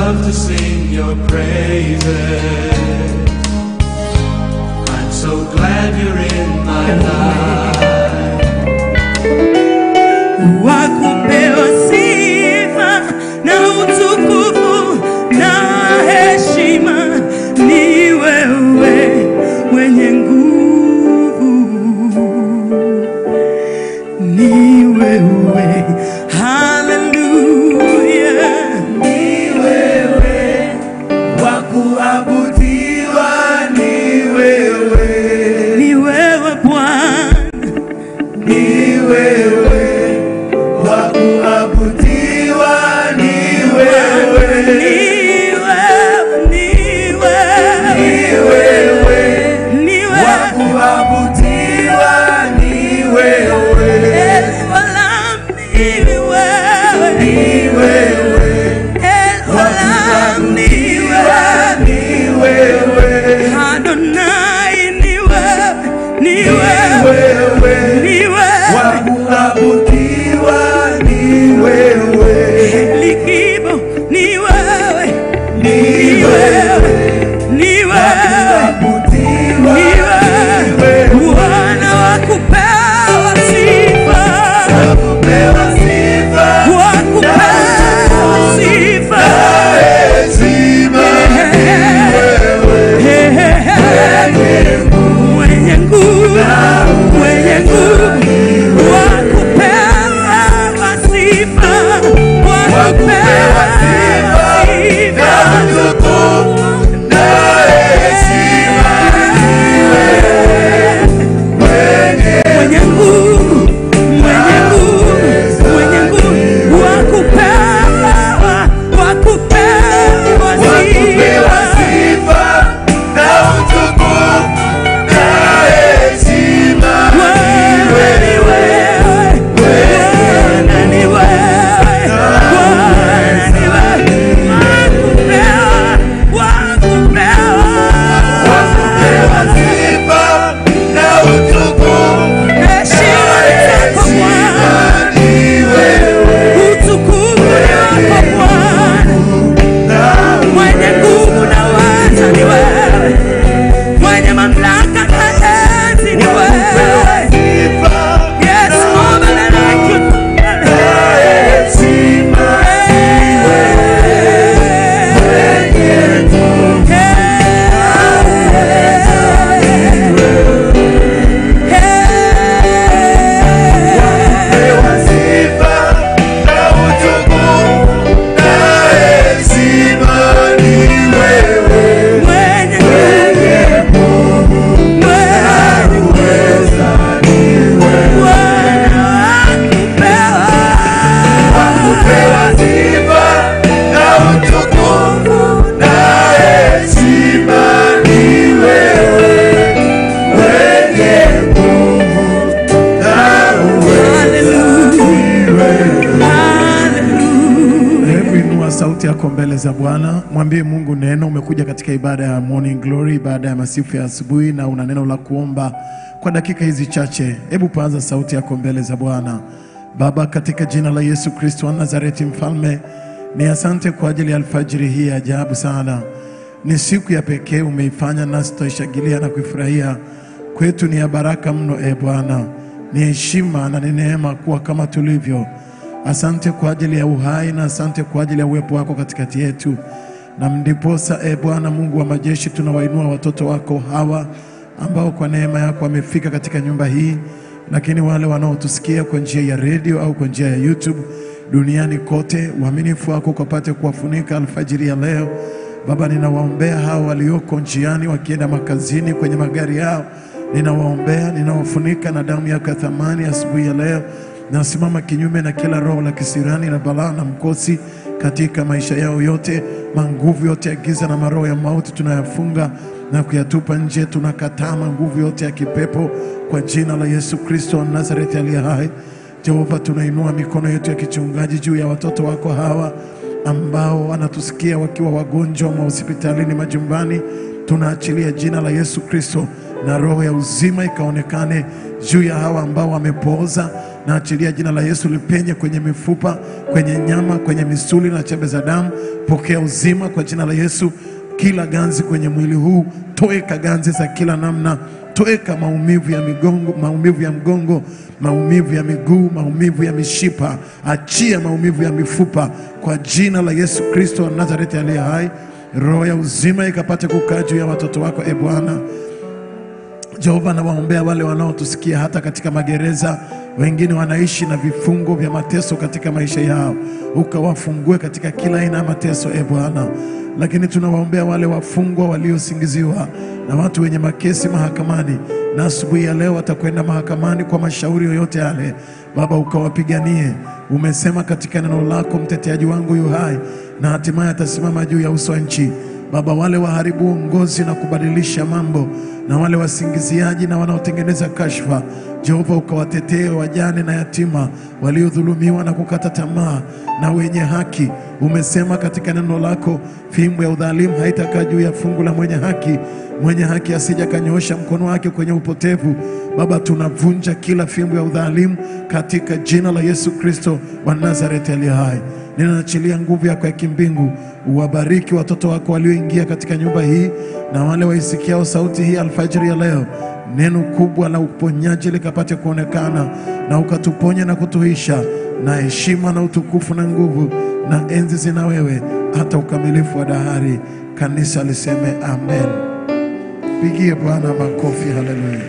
love to sing your praises. I'm so glad you're in my life. wakupewa sifa na utukufu na heshima ni wewe mwenye nguvu ni wewe haleluya Ni wewe wa kuabudiwa, ni wewe, ni wewe bwana ni wewe wa kuabudiwa, ni wewe, ni wewe ni ni wewe wewe ni wa wewe kuabudiwa, ni wewe, Ni wewe ni wewe wa kuabudiwa, ni wewe, Adonai ni wewe, ni ni wewe, wewe ni wa wewe. kuabudiwa, ni wewe, Likibo ni wewe, ni ni wewe wewe, ni wa wewe, kuabudiwa, ni ni wewe. wewe Bwana wa kupewa sifa, kupewa sifa wa kupewa sifa. heshima, ni wewe Mwenye nguvu, mwenye nguvu, wa kupewa sifa, wa kupewa sifa. utukufu na heshima, Mwenye nguvu, mwenye nguvu, mwenye nguvu, wa kupewa, wa kupewa kupewa sifa. sifa na utukufu na heshima, Bwana ni wewe, Bwana ni wewe, Bwana ni wewe, wa kupewa, wa kupewa kupewa. sifa na utukufu Heshima ni zako Bwana, ni wewe utukufu ni wako Bwana, na mwenye nguvu na uweza ni wewe, mwenye mamlaka na enzi ni wewe. sifa Yes, nobody like you. heshima kupewa sifa na utukufu na heshima ni wewe uweza ni wewe kupewa sifa na utukufu na heshima ni wewe mwenye nguvu na uweza ni wewe Hebu inua sauti yako mbele za Bwana, mwambie Mungu neno. Umekuja katika ibada ya morning glory, ibada ya masifu ya asubuhi, na una neno la kuomba kwa dakika hizi chache. Hebu paanza sauti yako mbele za Bwana. Baba, katika jina la Yesu Kristo wa Nazareti, Mfalme, ni asante kwa ajili ya alfajiri hii ya ajabu sana. Ni siku ya pekee umeifanya, nasi tutaishangilia na kuifurahia. Kwetu ni ya baraka mno, e Bwana, ni heshima na ni neema kuwa kama tulivyo Asante kwa ajili ya uhai na asante kwa ajili ya uwepo wako katikati yetu. Na ndiposa e Bwana Mungu wa majeshi, tunawainua watoto wako hawa ambao kwa neema yako wamefika katika nyumba hii, lakini wale wanaotusikia kwa njia ya redio au kwa njia ya YouTube duniani kote, uaminifu wako ukapate kuwafunika alfajiri ya leo. Baba, ninawaombea hao walioko njiani wakienda makazini kwenye magari yao, ninawaombea, ninawafunika na damu yako ya thamani asubuhi ya leo. Nasimama kinyume na kila roho la kisirani na balaa na mkosi katika maisha yao yote, manguvu yote ya giza na maroho ya mauti tunayafunga na kuyatupa nje. Tunakataa manguvu yote ya kipepo kwa jina la Yesu Kristo wa Nazareti aliye hai. Jehova, tunainua mikono yetu ya kichungaji juu ya watoto wako hawa ambao wanatusikia wakiwa wagonjwa mahospitalini, majumbani. Tunaachilia jina la Yesu Kristo na roho ya uzima ikaonekane juu ya hawa ambao wamepooza, Naachilia jina la Yesu lipenye kwenye mifupa, kwenye nyama, kwenye misuli na chembe za damu. Pokea uzima kwa jina la Yesu. Kila ganzi kwenye mwili huu, toeka ganzi za kila namna, toeka maumivu ya migongo, maumivu ya mgongo, maumivu ya miguu, maumivu ya mishipa, achia maumivu ya mifupa kwa jina la Yesu Kristo wa Nazareti aliye hai. Roho ya uzima ikapate kukaa juu ya watoto wako, e Bwana. Jehova, nawaombea wale wanaotusikia hata katika magereza, wengine wanaishi na vifungo vya mateso katika maisha yao, ukawafungue katika kila aina ya mateso e Bwana. Lakini tunawaombea wale wafungwa waliosingiziwa na watu wenye makesi mahakamani, na asubuhi ya leo watakwenda mahakamani kwa mashauri yoyote yale. Baba, ukawapiganie. Umesema katika neno lako, mteteaji wangu yu hai na hatimaye atasimama juu ya uso wa nchi. Baba, wale waharibu uongozi na kubadilisha mambo na wale wasingiziaji na wanaotengeneza kashfa, Jehova ukawatetee wajane na yatima waliodhulumiwa na kukata tamaa na wenye haki. Umesema katika neno lako, fimbo ya udhalimu haitakaa juu ya fungu la mwenye haki, mwenye haki asija kanyoosha mkono wake kwenye upotevu. Baba, tunavunja kila fimbo ya udhalimu katika jina la Yesu Kristo wa Nazareti aliye hai. Ninaachilia nguvu yako ya kimbingu, uwabariki watoto wako walioingia katika nyumba hii na wale waisikiao sauti hii alfajiri ya leo. Neno kubwa la uponyaji likapate kuonekana na ukatuponya na kutuisha, na heshima na utukufu na nguvu na enzi zina wewe hata ukamilifu wa dahari. Kanisa liseme amen. Pigie Bwana makofi, haleluya.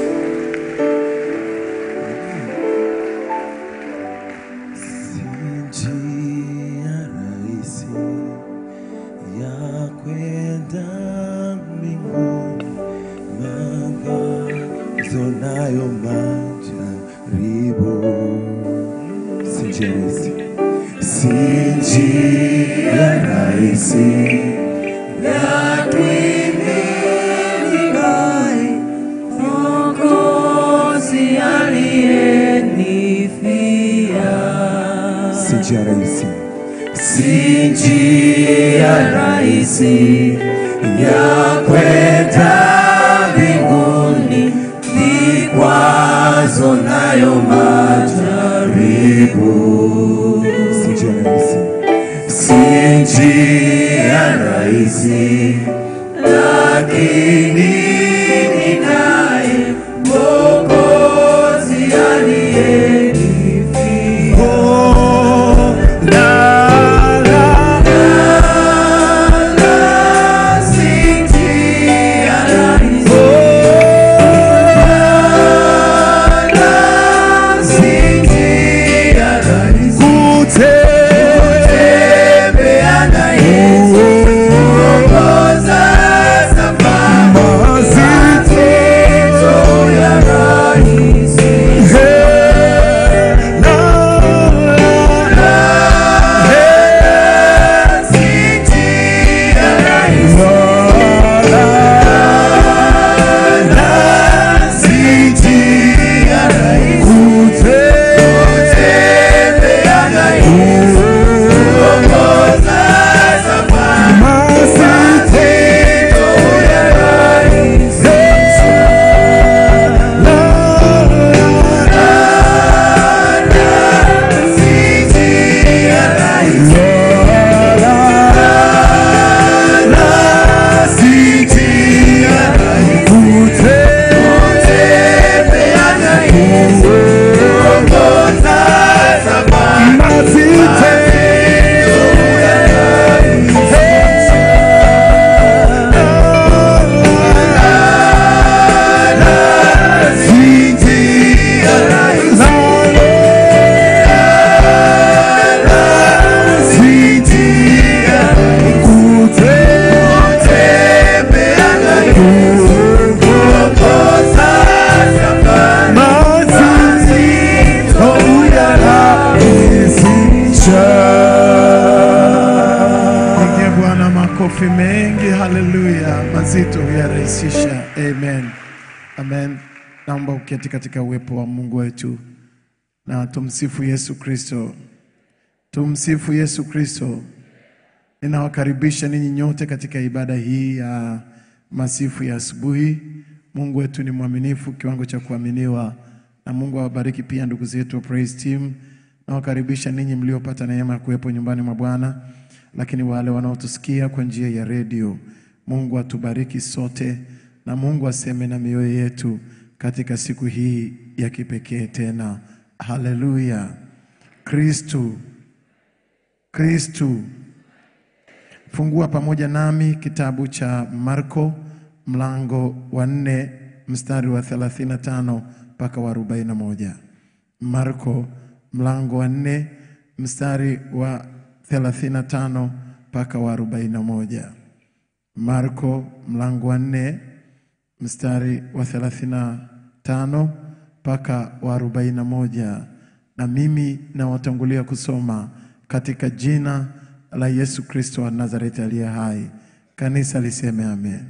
Njia rahisi ya kwenda mbinguni, mawazo nayo majaribu. Si njia rahisi, si njia rahisi ya kuimiliki Mwokozi aliyenifia. si njia rahisi, Si njia rahisi ya kwenda mbinguni, vikwazo nayo majaribu. si njia rahisi, Si njia rahisi, lakini ninaye Mwokozi aliyenifia. oh, la, la, Pigie Bwana makofi mengi, haleluya. Mazito huyarahisisha. Amen, amen. Naomba uketi katika uwepo wa Mungu wetu na tumsifu Yesu Kristo. Tumsifu Yesu Kristo. Ninawakaribisha ninyi nyote katika ibada hii ya masifu ya asubuhi. Mungu wetu ni mwaminifu kiwango cha kuaminiwa, na Mungu awabariki pia ndugu zetu wa praise team. Nawakaribisha ninyi mliopata neema ya kuwepo nyumbani mwa Bwana, lakini wale wanaotusikia kwa njia ya redio, Mungu atubariki sote na Mungu aseme na mioyo yetu katika siku hii ya kipekee tena. Haleluya! Kristu, Kristu. Fungua pamoja nami kitabu cha Marko mlango wa nne mstari wa 35 mpaka wa 41. Marko mlango wa nne mstari wa 35 mpaka wa 41. Marko mlango wa nne mstari wa 35 mpaka wa 41, na mimi nawatangulia kusoma katika jina la Yesu Kristo wa Nazareti aliye hai. Kanisa liseme amen.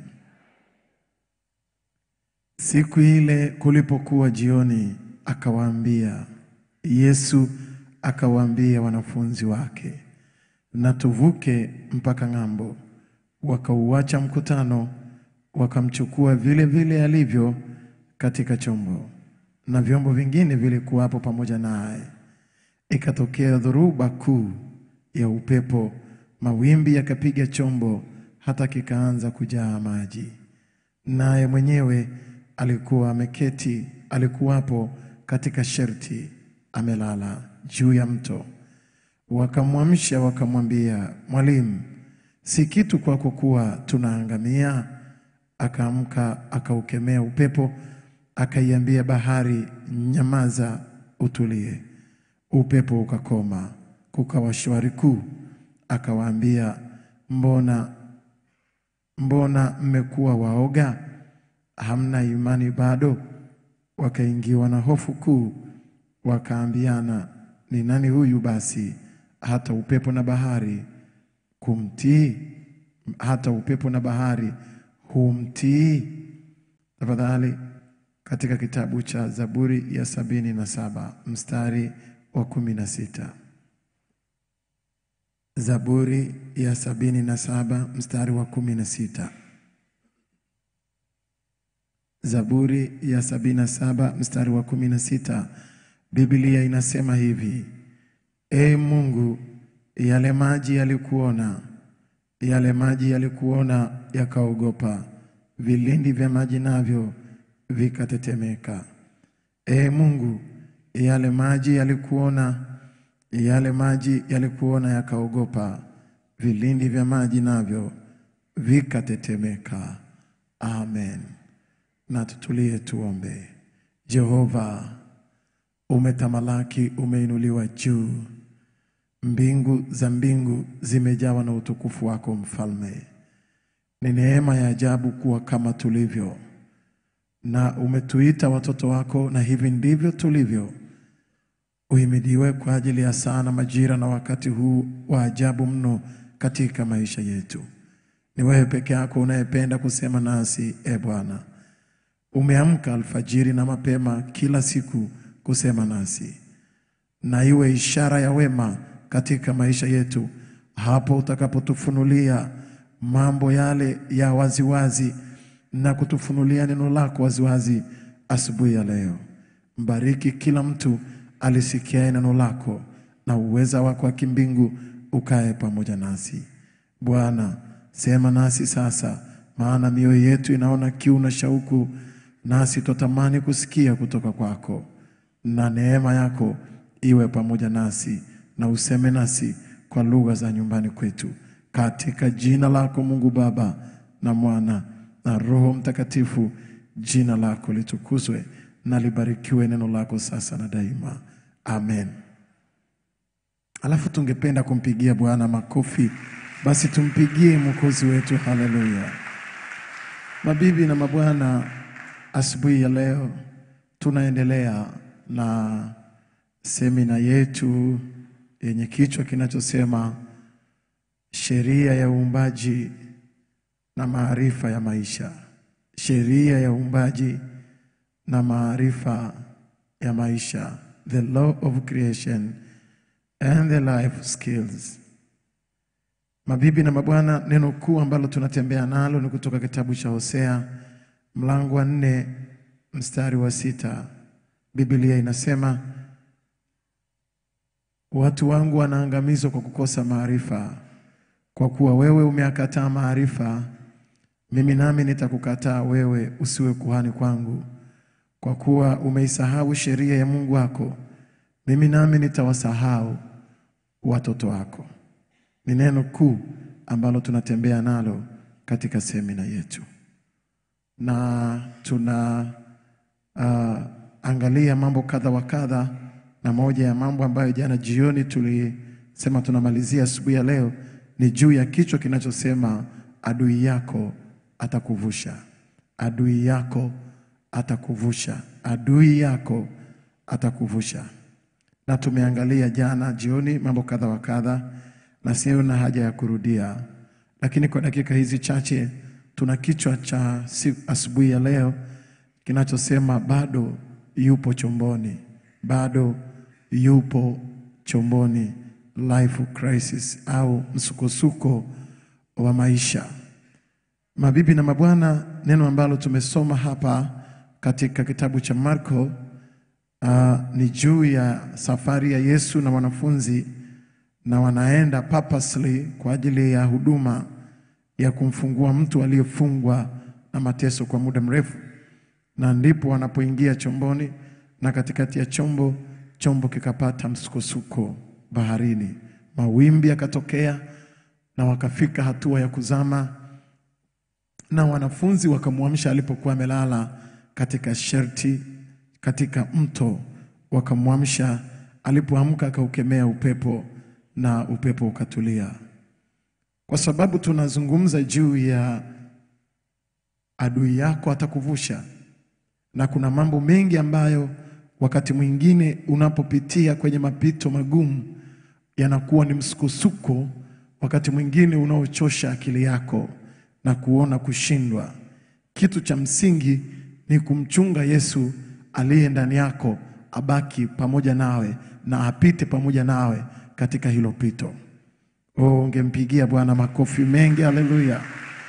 Siku ile kulipokuwa jioni, akawaambia Yesu akawaambia wanafunzi wake, na tuvuke mpaka ng'ambo. Wakauacha mkutano, wakamchukua vile vile alivyo katika chombo, na vyombo vingine vilikuwapo pamoja naye. Ikatokea dhoruba kuu ya upepo, mawimbi yakapiga chombo hata kikaanza kujaa maji, naye mwenyewe alikuwa ameketi, alikuwapo katika sherti, amelala juu ya mto. Wakamwamsha wakamwambia, Mwalimu, si kitu kwako kuwa tunaangamia? Akaamka akaukemea upepo, akaiambia bahari, nyamaza, utulie. Upepo ukakoma, kukawa shwari kuu. Akawaambia, mbona mbona mmekuwa waoga? Hamna imani bado? Wakaingiwa na hofu kuu, wakaambiana, ni nani huyu basi hata upepo na bahari kumtii? Hata upepo na bahari humtii? Tafadhali, katika kitabu cha Zaburi ya sabini na saba mstari wa kumi na sita. Zaburi ya sabini na saba mstari wa kumi na sita. Zaburi ya sabini na saba mstari wa kumi na sita. Biblia inasema hivi: E Mungu, yale maji yalikuona, yale maji yalikuona yakaogopa, vilindi vya maji navyo vikatetemeka. E Mungu, yale maji yalikuona, yale maji yalikuona yakaogopa, vilindi vya maji navyo vikatetemeka. Amen. Na tutulie tuombe. Jehova, umetamalaki, umeinuliwa juu, mbingu za mbingu zimejawa na utukufu wako Mfalme. Ni neema ya ajabu kuwa kama tulivyo, na umetuita watoto wako, na hivi ndivyo tulivyo. Uhimidiwe kwa ajili ya saa na majira na wakati huu wa ajabu mno katika maisha yetu. Ni wewe peke yako unayependa kusema nasi, e Bwana. Umeamka alfajiri na mapema kila siku kusema nasi, na iwe ishara ya wema katika maisha yetu, hapo utakapotufunulia mambo yale ya waziwazi na kutufunulia neno lako waziwazi asubuhi ya leo. Mbariki kila mtu alisikiaye neno lako, na uweza wako wa kimbingu ukae pamoja nasi. Bwana, sema nasi sasa, maana mioyo yetu inaona kiu na shauku, nasi twatamani kusikia kutoka kwako, na neema yako iwe pamoja nasi, na useme nasi kwa lugha za nyumbani kwetu, katika jina lako Mungu Baba na Mwana na Roho Mtakatifu. Jina lako litukuzwe na libarikiwe neno lako sasa na daima, amen. Alafu tungependa kumpigia Bwana makofi, basi tumpigie mwokozi wetu. Haleluya! Mabibi na mabwana, asubuhi ya leo tunaendelea na semina yetu yenye kichwa kinachosema sheria ya uumbaji na maarifa ya maisha. Sheria ya uumbaji na maarifa ya maisha, the law of creation and the life skills. Mabibi na mabwana, neno kuu ambalo tunatembea nalo ni kutoka kitabu cha Hosea mlango wa nne mstari wa sita Biblia inasema watu wangu wanaangamizwa kwa kukosa maarifa. Kwa kuwa wewe umeakataa maarifa, mimi nami nitakukataa wewe, usiwe kuhani kwangu. Kwa kuwa umeisahau sheria ya Mungu wako, mimi nami nitawasahau watoto wako. Ni neno kuu ambalo tunatembea nalo katika semina yetu, na tuna uh, angalia mambo kadha wa kadha, na moja ya mambo ambayo jana jioni tulisema tunamalizia asubuhi ya leo ni juu ya kichwa kinachosema adui yako atakuvusha, adui yako atakuvusha, adui yako atakuvusha. Na tumeangalia jana jioni mambo kadha wa kadha, na sio na haja ya kurudia, lakini kwa dakika hizi chache tuna kichwa cha si- asubuhi ya leo kinachosema bado yupo chomboni, bado yupo chomboni, life crisis au msukosuko wa maisha. Mabibi na mabwana, neno ambalo tumesoma hapa katika kitabu cha Marko uh, ni juu ya safari ya Yesu na wanafunzi, na wanaenda purposely kwa ajili ya huduma ya kumfungua mtu aliyefungwa na mateso kwa muda mrefu, na ndipo wanapoingia chomboni, na katikati ya chombo, chombo kikapata msukosuko baharini, mawimbi yakatokea na wakafika hatua ya kuzama na wanafunzi wakamwamsha alipokuwa amelala katika sherti katika mto, wakamwamsha. Alipoamka akaukemea upepo na upepo ukatulia. Kwa sababu tunazungumza juu ya adui yako atakuvusha, na kuna mambo mengi ambayo wakati mwingine unapopitia kwenye mapito magumu yanakuwa ni msukosuko, wakati mwingine unaochosha akili yako na kuona kushindwa. Kitu cha msingi ni kumchunga Yesu aliye ndani yako, abaki pamoja nawe na apite pamoja nawe katika hilo pito. Oh, ungempigia Bwana makofi mengi, haleluya!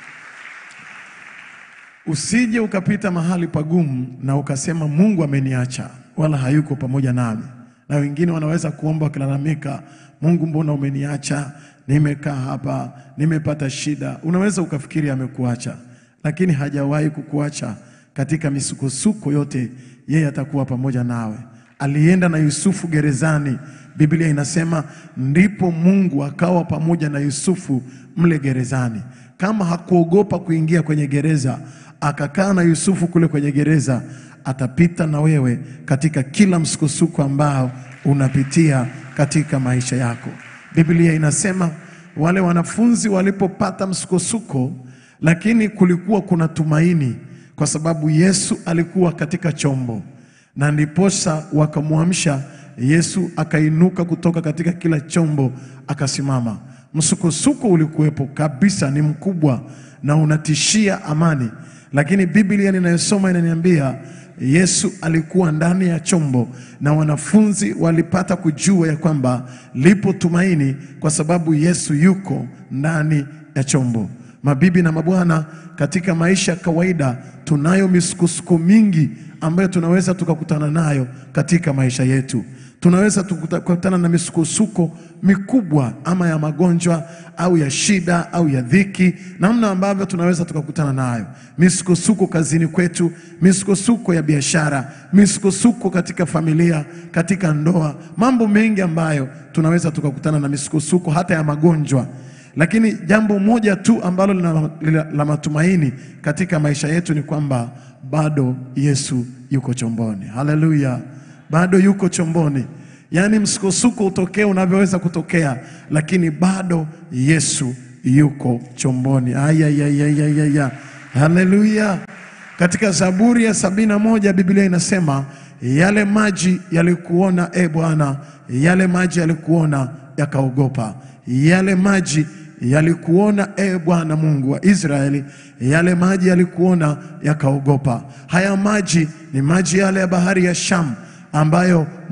Usije ukapita mahali pagumu na ukasema Mungu ameniacha wala hayuko pamoja nami. Na wengine wanaweza kuomba wakilalamika, Mungu, mbona umeniacha? Nimekaa hapa, nimepata shida. Unaweza ukafikiri amekuacha, lakini hajawahi kukuacha. Katika misukosuko yote, yeye atakuwa pamoja nawe. Alienda na Yusufu gerezani, Biblia inasema ndipo Mungu akawa pamoja na Yusufu mle gerezani. Kama hakuogopa kuingia kwenye gereza, akakaa na Yusufu kule kwenye gereza, atapita na wewe katika kila msukosuko ambao unapitia katika maisha yako. Biblia inasema wale wanafunzi walipopata msukosuko, lakini kulikuwa kuna tumaini, kwa sababu Yesu alikuwa katika chombo, na ndiposa wakamwamsha Yesu. Akainuka kutoka katika kila chombo akasimama. Msukosuko ulikuwepo kabisa, ni mkubwa na unatishia amani, lakini Biblia ninayosoma inaniambia Yesu alikuwa ndani ya chombo na wanafunzi walipata kujua ya kwamba lipo tumaini kwa sababu Yesu yuko ndani ya chombo. Mabibi na mabwana, katika maisha ya kawaida tunayo misukosuko mingi ambayo tunaweza tukakutana nayo katika maisha yetu. Tunaweza tukakutana na misukosuko mikubwa ama ya magonjwa au ya shida au ya dhiki, namna ambavyo tunaweza tukakutana nayo, misukosuko kazini kwetu, misukosuko ya biashara, misukosuko katika familia, katika ndoa, mambo mengi ambayo tunaweza tukakutana na misukosuko hata ya magonjwa. Lakini jambo moja tu ambalo lina- lina- la matumaini katika maisha yetu ni kwamba bado Yesu yuko chomboni. Haleluya, bado yuko chomboni. Yaani msukosuko utokee unavyoweza kutokea, lakini bado Yesu yuko chomboni. Ayayayayaya, haleluya. Katika Zaburi ya sabini na moja Biblia inasema yale maji yalikuona, e Bwana, yale maji yalikuona yakaogopa, yale maji yalikuona e Bwana Mungu wa Israeli, yale maji yalikuona yakaogopa. Haya maji ni maji yale ya bahari ya Shamu ambayo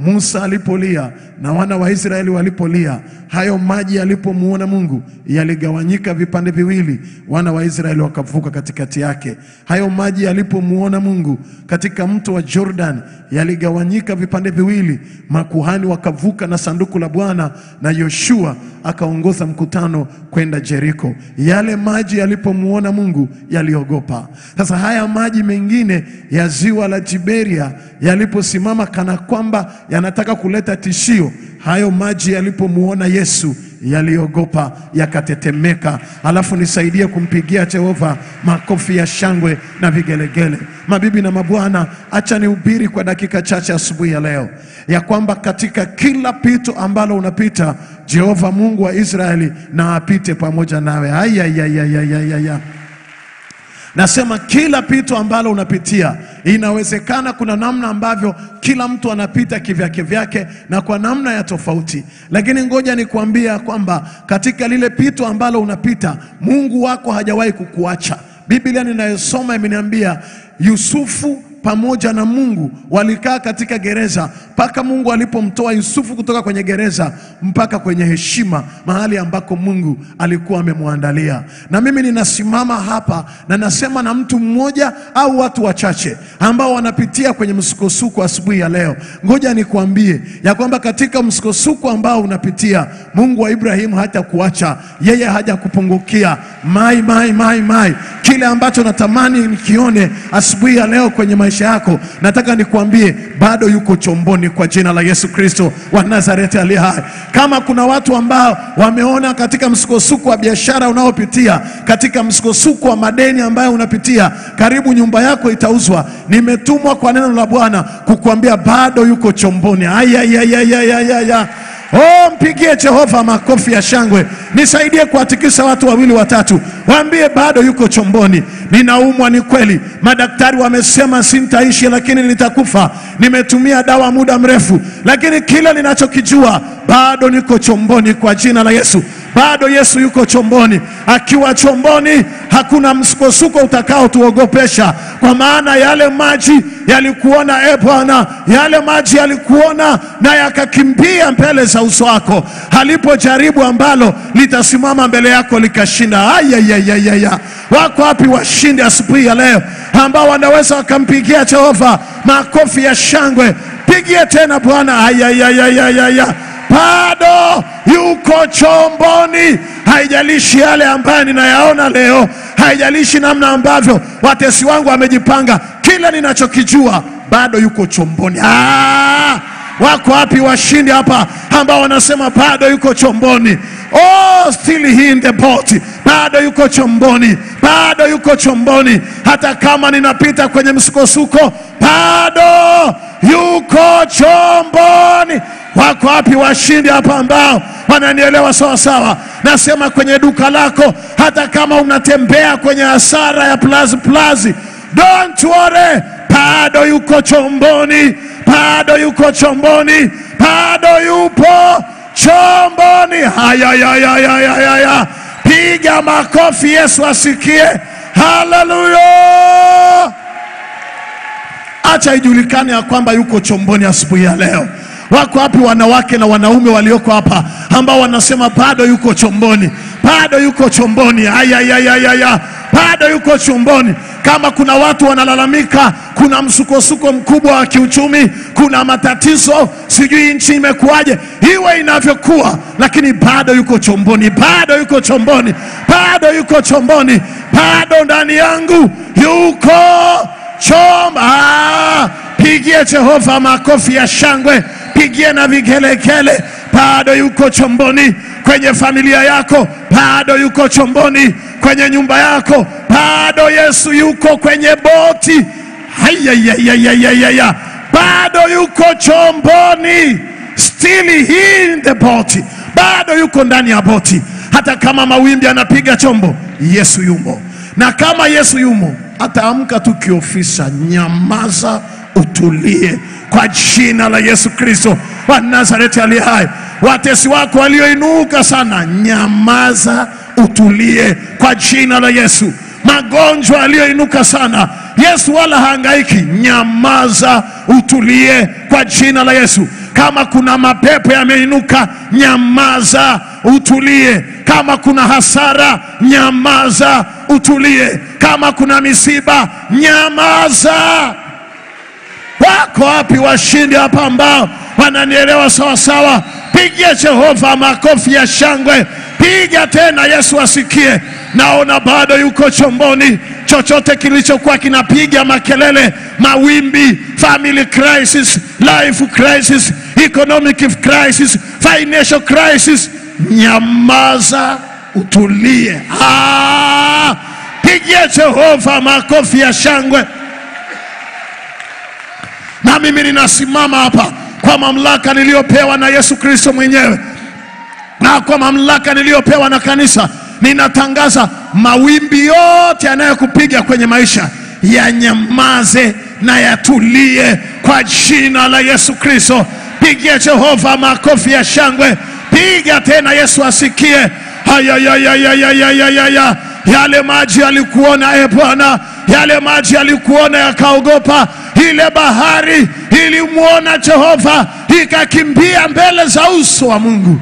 Musa alipolia na wana wa Israeli walipolia, hayo maji yalipomuona Mungu yaligawanyika vipande viwili, wana wa Israeli wakavuka katikati yake. Hayo maji yalipomuona Mungu katika mto wa Jordan yaligawanyika vipande viwili, makuhani wakavuka na sanduku la Bwana, na Yoshua akaongoza mkutano kwenda Jeriko. Yale maji yalipomuona Mungu yaliogopa. Sasa haya maji mengine ya ziwa la Tiberia yaliposimama kana kwamba yanataka kuleta tishio, hayo maji yalipomuona Yesu yaliogopa yakatetemeka. Alafu nisaidie kumpigia Jehova makofi ya shangwe na vigelegele. Mabibi na mabwana, acha nihubiri kwa dakika chache asubuhi ya leo ya kwamba katika kila pito ambalo unapita, Jehova Mungu wa Israeli na apite pamoja nawe. Ayayayayayaya. Nasema kila pito ambalo unapitia, inawezekana kuna namna ambavyo kila mtu anapita kivyake vyake na kwa namna ya tofauti, lakini ngoja nikuambia kwamba katika lile pito ambalo unapita, Mungu wako hajawahi kukuacha. Biblia ninayosoma imeniambia Yusufu pamoja na Mungu walikaa katika gereza mpaka Mungu alipomtoa Yusufu kutoka kwenye gereza mpaka kwenye heshima, mahali ambako Mungu alikuwa amemwandalia. Na mimi ninasimama hapa na nasema na mtu mmoja au watu wachache ambao wanapitia kwenye msukosuko asubuhi ya leo. Ngoja nikuambie ya kwamba katika msukosuko ambao unapitia, Mungu wa Ibrahimu hatakuacha, yeye hajakupungukia. Mai, mai, mai, mai, kile ambacho natamani nikione asubuhi ya leo kwenye maisha yako, nataka nikuambie bado yuko chomboni kwa jina la Yesu Kristo wa Nazareti aliye hai. Kama kuna watu ambao wameona katika msukosuko wa biashara unaopitia, katika msukosuko wa madeni ambayo unapitia, karibu nyumba yako itauzwa, nimetumwa kwa neno la Bwana kukuambia bado yuko chomboni. Ayayayayayaya. Oh, mpigie Jehova makofi ya shangwe. Nisaidie kuwatikisa watu wawili watatu, waambie bado yuko chomboni. Ninaumwa, ni kweli, madaktari wamesema sintaishi, lakini nitakufa. Nimetumia dawa muda mrefu, lakini kile ninachokijua bado niko chomboni kwa jina la Yesu. Bado Yesu yuko chomboni. Akiwa chomboni, hakuna msukosuko utakaotuogopesha, kwa maana yale maji yalikuona, e Bwana, yale maji yalikuona na yakakimbia mbele za uso wako, halipojaribu ambalo litasimama mbele yako likashinda. Ayayayaya, wako wapi washindi asubuhi ya leo ambao wanaweza wakampigia Jehova makofi ya shangwe? Pigie tena Bwana. Ayayayayaya, bado yuko chomboni. Haijalishi yale ambayo ninayaona leo, haijalishi namna ambavyo watesi wangu wamejipanga, kila ninachokijua bado yuko chomboni. Ah! Wako wapi washindi hapa ambao wanasema bado yuko chomboni? Oh, still he in the boat, bado yuko chomboni, bado yuko chomboni. Hata kama ninapita kwenye msukosuko, bado yuko chomboni. Wako wapi washindi hapa ambao wananielewa sawa sawa? Nasema kwenye duka lako, hata kama unatembea kwenye hasara ya plazi plazi, don't worry, bado yuko chomboni, bado yuko chomboni, bado yupo chomboni. Hayayayayayaya, piga makofi, Yesu asikie. Haleluya! Acha ijulikane ya kwamba yuko chomboni asubuhi ya leo. Wako wapi wanawake na wanaume walioko hapa ambao wanasema bado yuko chomboni, bado yuko chomboni? Ayayayayaya, bado yuko chomboni. Kama kuna watu wanalalamika, kuna msukosuko mkubwa wa kiuchumi, kuna matatizo, sijui nchi imekuwaje, iwe inavyokuwa, lakini bado yuko chomboni, bado yuko chomboni, bado yuko chomboni, bado ndani yangu yuko chomba. Ah, pigie Jehova makofi ya shangwe, pigie na vigelegele. Bado yuko chomboni kwenye familia yako, bado yuko chomboni kwenye nyumba yako, bado Yesu yuko kwenye boti. Hayayayayayaya, bado yuko chomboni, still he in the boat, bado yuko ndani ya boti. Hata kama mawimbi anapiga chombo, Yesu yumo, na kama Yesu yumo ataamka tu kiofisa, nyamaza, utulie kwa jina la Yesu Kristo wa Nazareti aliye hai. Watesi wako walioinuka sana, nyamaza, utulie kwa jina la Yesu. Magonjwa yaliyoinuka sana, Yesu wala haangaiki, nyamaza, utulie kwa jina la Yesu. Kama kuna mapepo yameinuka, nyamaza, utulie. Kama kuna hasara, nyamaza, utulie. Kama kuna misiba, nyamaza. Wako wapi washindi hapa ambao wananielewa sawa sawa? Pigia Jehova makofi ya shangwe, piga tena, Yesu asikie. Naona bado yuko chomboni. Chochote kilichokuwa kinapiga makelele, mawimbi, family crisis, life crisis, economic crisis, financial crisis, nyamaza, utulie. Ah, pigia Jehova makofi ya shangwe na mimi ninasimama hapa kwa mamlaka niliyopewa na Yesu Kristo mwenyewe na kwa mamlaka niliyopewa na kanisa, ninatangaza mawimbi yote yanayokupiga kwenye maisha yanyamaze na yatulie kwa jina la Yesu Kristo. Pigia Jehova makofi ya shangwe, piga tena, Yesu asikie. Hayayayayayayaya, yale maji yalikuona, e Bwana, yale maji yalikuona yakaogopa. Ile bahari ilimwona Jehova ikakimbia mbele za uso wa Mungu.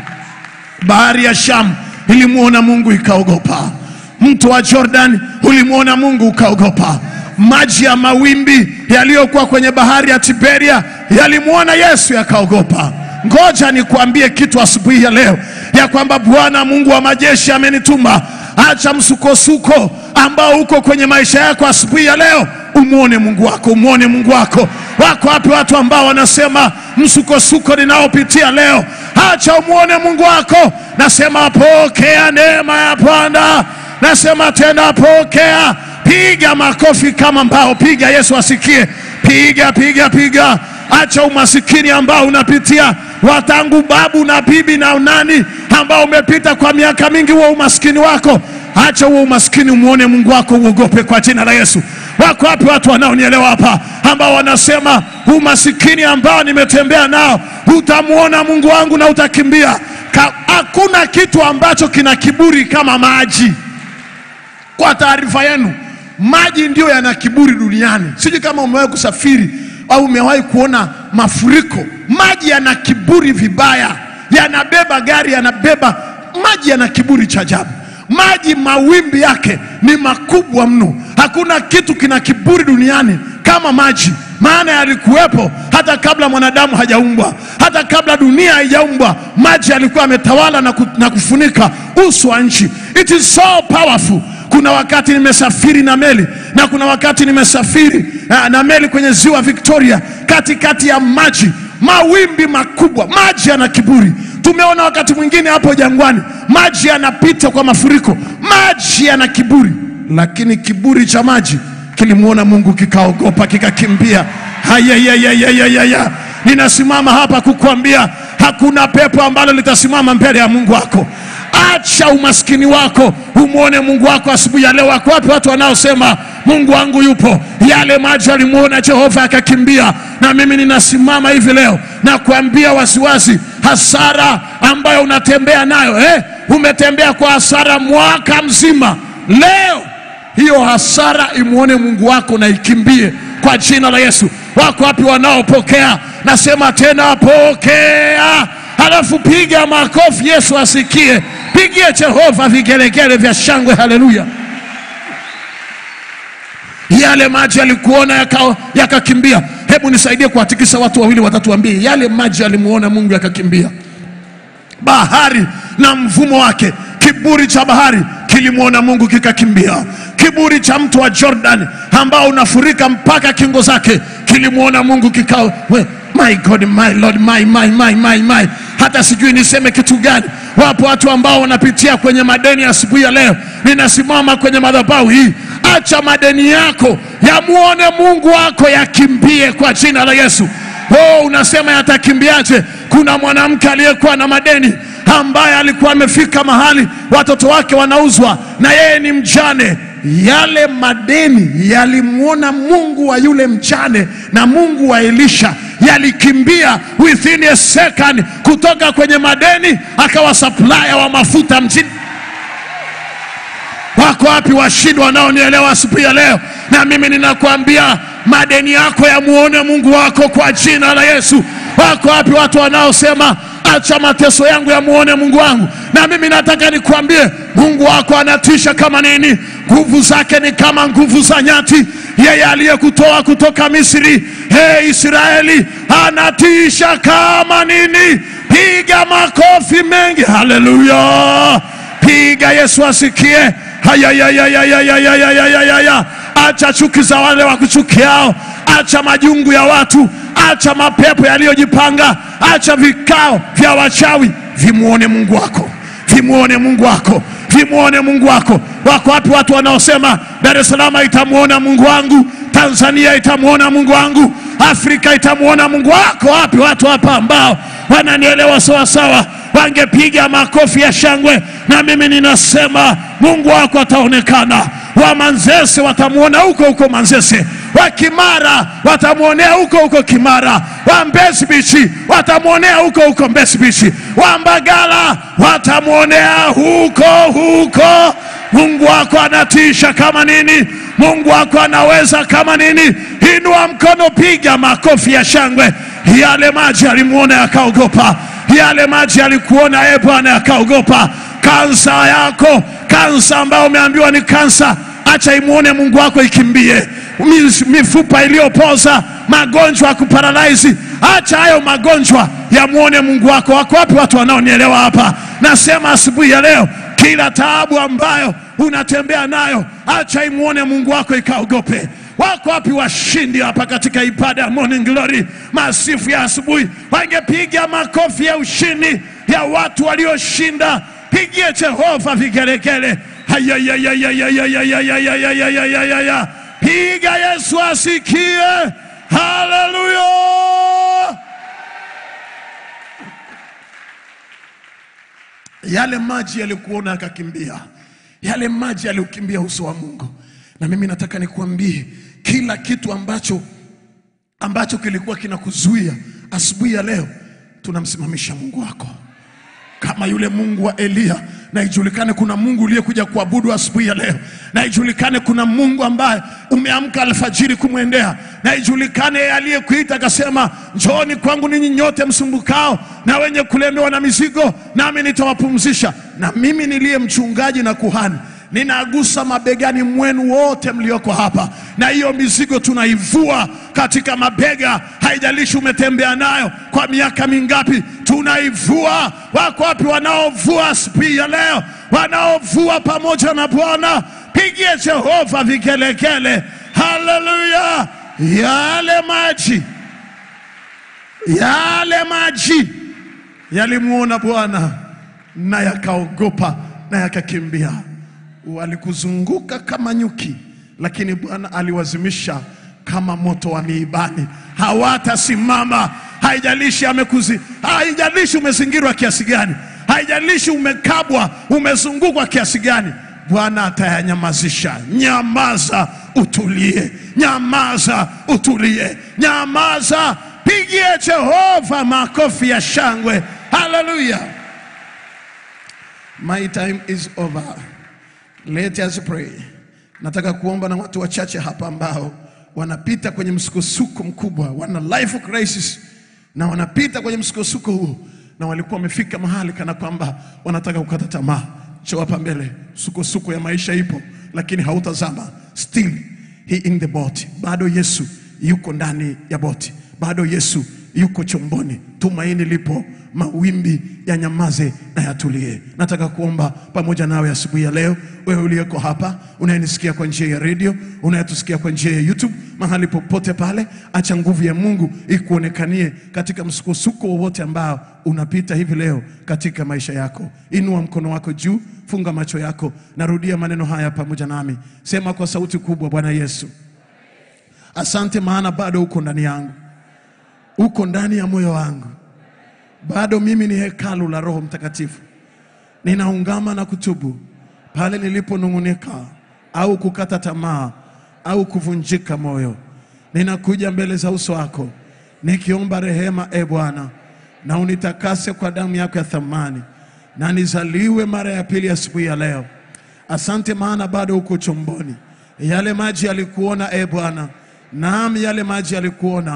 Bahari ya Shamu ilimwona Mungu ikaogopa. Mto wa Jordan ulimwona Mungu ukaogopa. Maji ya mawimbi yaliyokuwa kwenye bahari ya Tiberia yalimwona Yesu yakaogopa. Ngoja nikuambie kitu asubuhi ya leo ya kwamba Bwana Mungu wa majeshi amenituma. Acha msukosuko ambao uko kwenye maisha yako asubuhi ya leo, umwone Mungu wako, umwone Mungu wako. Wako wapi watu ambao wanasema msukosuko ninaopitia leo, acha umwone Mungu wako. Nasema pokea neema ya Bwana, nasema tena pokea. Piga makofi kama mbao, piga Yesu asikie, piga piga piga. Acha umasikini ambao unapitia watangu babu na bibi na nani ambao umepita kwa miaka mingi, huo umaskini wako acha huo umaskini, umwone Mungu wako, uogope kwa jina la Yesu. Wako wapi watu wanaonielewa hapa ambao wanasema umasikini ambao nimetembea nao, utamwona Mungu wangu na utakimbia? Ka- Hakuna kitu ambacho kina kiburi kama maji. Kwa taarifa yenu, maji ndiyo yana kiburi duniani. Sijui kama umewahi kusafiri au umewahi kuona mafuriko. Maji yana kiburi vibaya, yanabeba gari, yanabeba maji, yana kiburi cha ajabu. Maji mawimbi yake ni makubwa mno. Hakuna kitu kina kiburi duniani kama maji, maana yalikuwepo hata kabla mwanadamu hajaumbwa, hata kabla dunia haijaumbwa. Maji yalikuwa yametawala na, ku, na kufunika uso wa nchi. It is so powerful. Kuna wakati nimesafiri na meli na kuna wakati nimesafiri ah, na meli kwenye ziwa Victoria, katikati ya maji, mawimbi makubwa. Maji yana kiburi. Tumeona wakati mwingine hapo jangwani, maji yanapita kwa mafuriko, maji yana kiburi, lakini kiburi cha maji kilimwona Mungu kikaogopa, kikakimbia. Hayayayayayaya, ninasimama hapa kukuambia hakuna pepo ambalo litasimama mbele ya Mungu wako. Acha umaskini wako, umwone Mungu wako asubuhi ya leo. Wako wapi watu wanaosema Mungu wangu yupo? Yale maji alimwona Jehova akakimbia. Na mimi ninasimama hivi leo na kuambia wasiwasi, hasara ambayo unatembea nayo eh, umetembea kwa hasara mwaka mzima. Leo hiyo hasara imwone Mungu wako na ikimbie kwa jina la Yesu. Wako wapi wanaopokea? Nasema tena pokea, halafu piga makofi, Yesu asikie. Pigie Jehova vigelegele vya shangwe, haleluya. Yale maji yalikuona yaka- yakakimbia. Hebu nisaidie kuwatikisa watu wawili watatu, waambie yale maji yalimuona Mungu yakakimbia bahari na mvumo wake. Kiburi cha bahari kilimwona Mungu kikakimbia. Kiburi cha mto wa Jordan ambao unafurika mpaka kingo zake kilimwona Mungu kikao. We, my God, my Lord, my, my, my, my, my. Hata sijui niseme kitu gani. Wapo watu ambao wanapitia kwenye madeni asubuhi ya leo. Ninasimama kwenye madhabahu hii, acha madeni yako yamwone Mungu wako yakimbie kwa jina la Yesu. Oh, unasema yatakimbiaje? Kuna mwanamke aliyekuwa na madeni ambaye alikuwa amefika mahali watoto wake wanauzwa na yeye ni mjane. Yale madeni yalimwona Mungu wa yule mjane na Mungu wa Elisha yalikimbia within a second, kutoka kwenye madeni akawa supplier wa mafuta mjini. Wako wapi washindi wanaonielewa asubuhi ya leo? Na mimi ninakuambia madeni yako yamuone Mungu wako kwa jina la Yesu. Wako wapi watu wanaosema acha mateso yangu yamuone Mungu wangu? Na mimi nataka nikwambie, Mungu wako anatisha kama nini. Nguvu zake ni kama nguvu za nyati. Yeye aliyekutoa kutoka Misri, he Israeli, anatisha kama nini. Piga makofi mengi, haleluya! Piga Yesu asikie. Hayayayayayayayayayaya. Acha chuki za wale wakuchukiao, acha majungu ya watu, acha mapepo yaliyojipanga, acha vikao vya wachawi. Vimuone Mungu wako, vimuone Mungu wako, vimuone Mungu wako. Wako wapi watu wanaosema Dar es Salaam itamuona Mungu wangu, Tanzania itamuona Mungu wangu, Afrika itamuona Mungu wako? Wapi watu hapa ambao wananielewa sawasawa, wangepiga makofi ya shangwe, na mimi ninasema Mungu wako ataonekana. Wa Manzese watamwona huko huko Manzese, wa Kimara watamwonea huko huko Kimara, wa Mbezi Beach watamwonea huko huko Mbezi Beach, wa Mbagala watamwonea huko huko. Mungu wako anatisha kama nini! Mungu wako anaweza kama nini! Inua mkono, piga makofi ya shangwe. Yale maji alimuona yakaogopa, yale maji alikuona e Bwana yakaogopa. Kansa yako, kansa ambayo umeambiwa ni kansa, acha imuone Mungu wako ikimbie. Mis- Mifupa iliyopoza, magonjwa ya kuparalaizi, acha hayo magonjwa yamuone Mungu wako. Wako wapi watu wanaonielewa hapa? Nasema asubuhi ya leo, kila taabu ambayo unatembea nayo, acha imuone Mungu wako ikaogope. Wako wapi washindi hapa katika ibada ya Morning Glory, masifu ya asubuhi? Wangepiga makofi ya ushindi ya watu walioshinda. Pigie Jehova vigelegele. Hayayayayayayayayayayayayayayaya. Piga Yesu asikie. Haleluya! Yale maji yalikuona akakimbia, yale maji yaliukimbia uso wa Mungu. Na mimi nataka nikuambie kila kitu ambacho ambacho kilikuwa kinakuzuia asubuhi ya leo, tunamsimamisha Mungu wako kama yule Mungu wa Eliya, na ijulikane kuna Mungu uliyekuja kuabudu asubuhi ya leo, na ijulikane kuna Mungu ambaye umeamka alfajiri kumwendea, na ijulikane yeye aliyekuita akasema, njooni kwangu ninyi nyote msumbukao na wenye kulemewa na mizigo, nami nitawapumzisha. Na mimi niliye mchungaji na kuhani ninagusa mabegani mwenu wote mlioko hapa, na hiyo mizigo tunaivua katika mabega. Haijalishi umetembea nayo kwa miaka mingapi, tunaivua. Wako wapi wanaovua asubuhi ya leo, wanaovua pamoja na Bwana? Pigie Jehova vigelegele, haleluya! Yale maji, yale maji yalimuona Bwana na yakaogopa na yakakimbia. Walikuzunguka kama nyuki, lakini Bwana aliwazimisha kama moto wa miibani. Hawatasimama, haijalishi amekuzi, haijalishi umezingirwa kiasi gani, haijalishi umekabwa, umezungukwa kiasi gani, Bwana atayanyamazisha. Nyamaza utulie, nyamaza utulie, nyamaza. Pigie Jehova makofi ya shangwe, haleluya. My time is over. Let us pray. Nataka kuomba na watu wachache hapa ambao wanapita kwenye msukosuko mkubwa, wana life crisis na wanapita kwenye msukosuko huo, na walikuwa wamefika mahali kana kwamba wanataka kukata tamaa. Njoo hapa mbele, msukosuko ya maisha ipo, lakini hautazama. Still he in the boat, bado Yesu yuko ndani ya boti, bado Yesu yuko chomboni. Tumaini lipo, mawimbi yanyamaze na yatulie. Nataka kuomba pamoja nawe asubuhi ya leo, wewe uliyeko hapa, unayenisikia kwa njia ya redio, unayetusikia kwa njia ya YouTube, mahali popote pale, acha nguvu ya Mungu ikuonekanie katika msukosuko wowote ambao unapita hivi leo katika maisha yako. Inua mkono wako juu, funga macho yako, narudia maneno haya pamoja nami, sema kwa sauti kubwa: Bwana Yesu, asante, maana bado uko ndani yangu, uko ndani ya moyo wangu bado mimi ni hekalu la Roho Mtakatifu. Ninaungama na kutubu pale niliponung'unika au kukata tamaa au kuvunjika moyo. Ninakuja mbele za uso wako nikiomba rehema, e Bwana, na unitakase kwa damu yako ya thamani, na nizaliwe mara ya pili asubuhi ya leo. Asante maana bado uko chomboni. Yale maji yalikuona, e Bwana, naam, yale maji yalikuona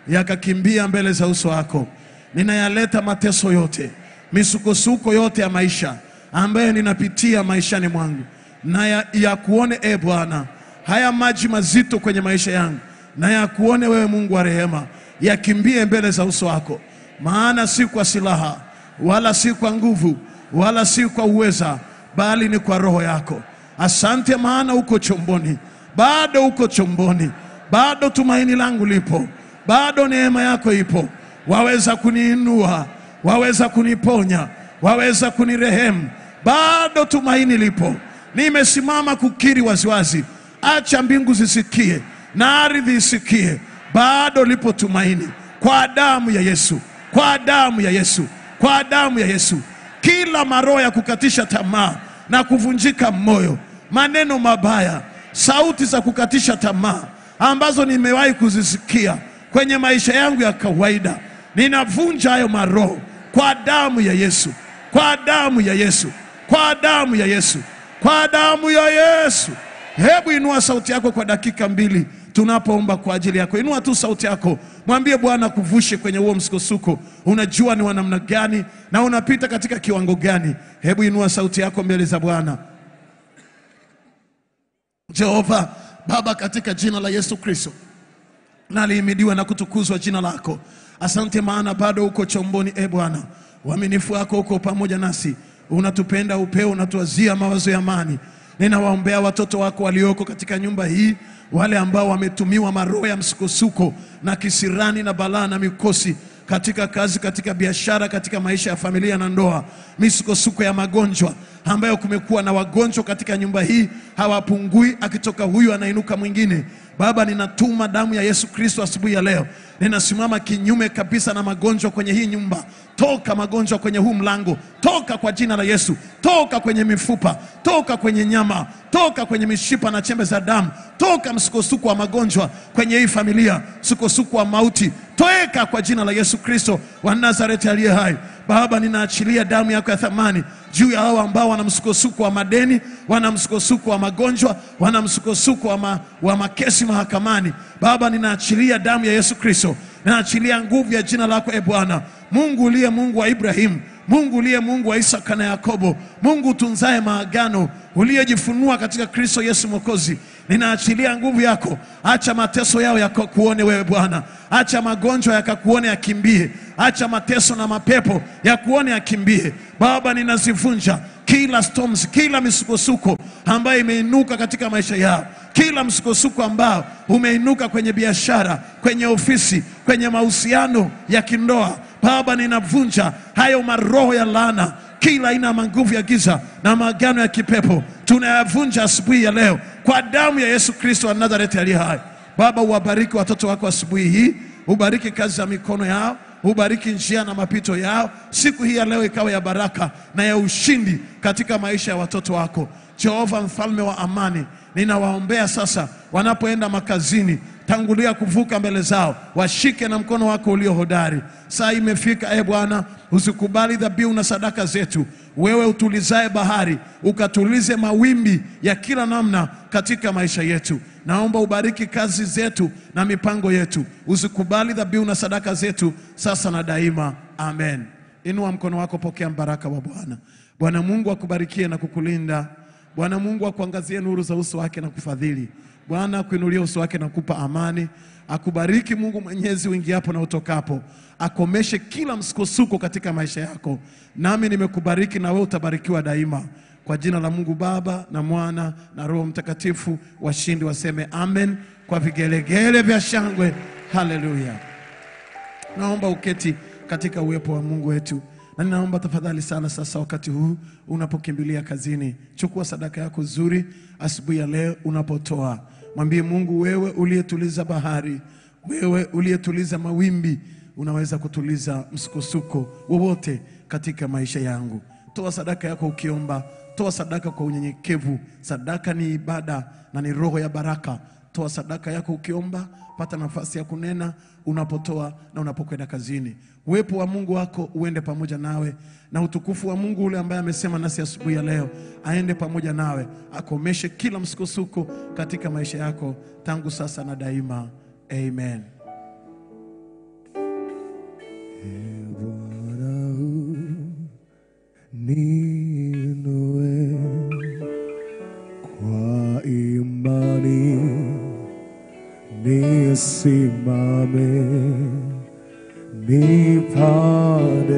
yakakimbia mbele za uso wako. Ninayaleta mateso yote, misukosuko yote ya maisha ambayo ninapitia maishani mwangu, na ya, ya kuone e Bwana, haya maji mazito kwenye maisha yangu, na ya kuone wewe Mungu wa rehema, yakimbie mbele za uso wako, maana si kwa silaha wala si kwa nguvu wala si kwa uweza, bali ni kwa roho yako. Asante, maana uko chomboni, bado uko chomboni, bado tumaini langu lipo, bado neema yako ipo. Waweza kuniinua, waweza kuniponya, waweza kunirehemu, bado tumaini lipo. Nimesimama kukiri waziwazi, acha mbingu zisikie na ardhi isikie, bado lipo tumaini kwa damu ya Yesu, kwa damu ya Yesu, kwa damu ya Yesu. Kila maroho ya kukatisha tamaa na kuvunjika moyo, maneno mabaya, sauti za kukatisha tamaa ambazo nimewahi kuzisikia kwenye maisha yangu ya kawaida, ninavunja hayo maroho kwa damu ya Yesu, kwa damu ya Yesu, kwa damu ya Yesu, kwa damu ya Yesu. Hebu inua sauti yako kwa dakika mbili tunapoomba kwa ajili yako. Inua tu sauti yako, mwambie Bwana kuvushe kwenye huo msukosuko. Unajua ni wa namna gani na unapita katika kiwango gani. Hebu inua sauti yako mbele za Bwana. Jehova Baba, katika jina la Yesu Kristo, na lihimidiwe na kutukuzwa jina lako. Asante maana bado uko chomboni, e Bwana, uaminifu wako uko pamoja nasi, unatupenda upeo, unatuazia mawazo ya amani. Ninawaombea watoto wako walioko katika nyumba hii, wale ambao wametumiwa maroho ya msukosuko na kisirani na balaa na mikosi katika kazi, katika biashara, katika maisha ya familia na ndoa, misukosuko ya magonjwa ambayo kumekuwa na wagonjwa katika nyumba hii hawapungui, akitoka huyu anainuka mwingine. Baba, ninatuma damu ya Yesu Kristo asubuhi ya leo, ninasimama kinyume kabisa na magonjwa kwenye hii nyumba. Toka magonjwa kwenye huu mlango, toka kwa jina la Yesu, toka kwenye mifupa, toka kwenye nyama, toka kwenye mishipa na chembe za damu, toka msukosuko wa magonjwa kwenye hii familia, msukosuko wa mauti, toeka kwa jina la Yesu Kristo wa Nazareti aliye hai. Baba, ninaachilia damu yako ya thamani juu ya hao ambao wana msukosuko wa madeni, wana msukosuko wa magonjwa, wana msukosuko wa, ma, wa makesi mahakamani. Baba, ninaachilia damu ya Yesu Kristo, ninaachilia nguvu ya jina lako e Bwana Mungu uliye Mungu wa Ibrahimu, Mungu uliye Mungu wa Isaka na Yakobo, Mungu utunzaye maagano, uliyejifunua katika Kristo Yesu Mwokozi. Ninaachilia nguvu yako, acha mateso yao yakakuone wewe Bwana, acha magonjwa yakakuone yakimbie, acha mateso na mapepo yakuone yakimbie. Baba, ninazivunja kila storms, kila misukosuko ambayo imeinuka katika maisha yao, kila msukosuko ambao umeinuka kwenye biashara, kwenye ofisi, kwenye mahusiano ya kindoa. Baba, ninavunja hayo maroho ya laana, kila aina ya manguvu ya giza na maagano ya kipepo tunayavunja asubuhi ya leo kwa damu ya Yesu Kristo wa Nazareti aliye hai. Baba, uwabariki watoto wako asubuhi hii, ubariki kazi za mikono yao, ubariki njia na mapito yao. Siku hii ya leo ikawa ya baraka na ya ushindi katika maisha ya watoto wako. Jehova, mfalme wa amani, ninawaombea sasa wanapoenda makazini tangulia kuvuka mbele zao, washike na mkono wako ulio hodari. Saa imefika, e Bwana, usikubali dhabihu na sadaka zetu. Wewe utulizae bahari, ukatulize mawimbi ya kila namna katika maisha yetu. Naomba ubariki kazi zetu na mipango yetu, usikubali dhabihu na sadaka zetu sasa na daima. Amen. Inua mkono wako, pokea mbaraka wa Bwana. Bwana Mungu akubarikie na kukulinda. Bwana Mungu akuangazie nuru za uso wake na kufadhili. Bwana akuinulie uso wake na kupa amani. Akubariki Mungu Mwenyezi uingiapo na utokapo, akomeshe kila msukosuko katika maisha yako. Nami nimekubariki na wewe utabarikiwa daima, kwa jina la Mungu Baba na Mwana na Roho Mtakatifu. Washindi waseme amen kwa vigelegele vya shangwe. Haleluya! Naomba uketi katika uwepo wa Mungu wetu, na ninaomba tafadhali sana sasa, wakati huu unapokimbilia kazini, chukua sadaka yako nzuri asubuhi ya leo. Unapotoa mwambie Mungu, wewe uliyetuliza bahari, wewe uliyetuliza mawimbi, unaweza kutuliza msukosuko wowote katika maisha yangu. Toa sadaka yako ukiomba, toa sadaka kwa unyenyekevu. Sadaka ni ibada na ni roho ya baraka. Toa sadaka yako ukiomba, pata nafasi ya kunena unapotoa na unapokwenda kazini. Uwepo wa Mungu wako uende pamoja nawe, na utukufu wa Mungu ule ambaye amesema nasi asubuhi ya leo aende pamoja nawe, akomeshe kila msukosuko katika maisha yako tangu sasa na daima. Amen. Bwana ninue kwa imani nisimame nipande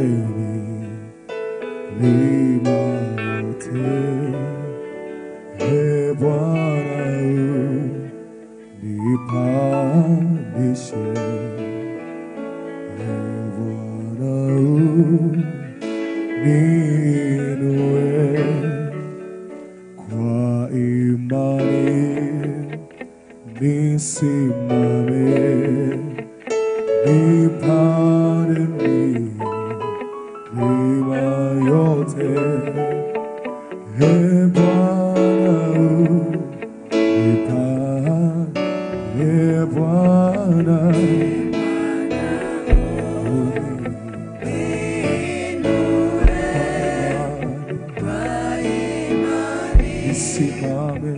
milima yote e Bwana nipandishe e Bwana ninue kwa imani nisimame nipande milima yote e Bwana nipande e Bwana nisimame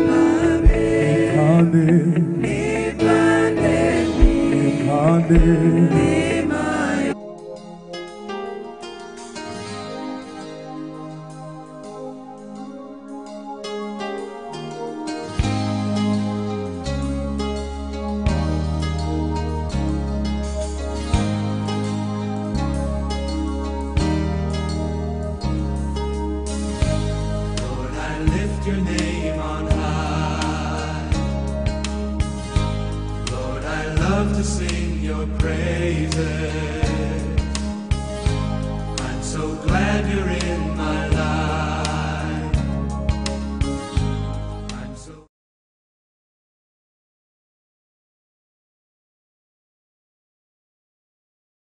nipande nipande